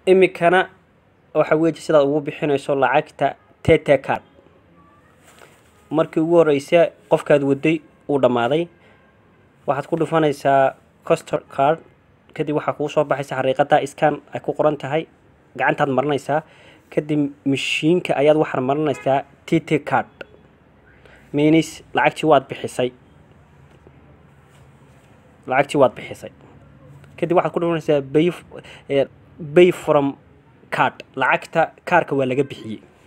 imikana waxa weeye sidaad ugu bixinayso lacagta tt card markii ugu horeysa qofkaad waday uu dhammaaday waxaad ku dhufanaysaa costor card kadib waxaa kuu soo baxaysa xariiqada scan ay ku qoran tahay gacantaad marinaysaa kadib mashiinka ayaad waxaad marinaysaa tt card minis lacagtii waad bixisay lacagtii waad bixisay kadib waxaad ku dhufanaysaa bay bay from card lacagta kaarka waa laga bixiyey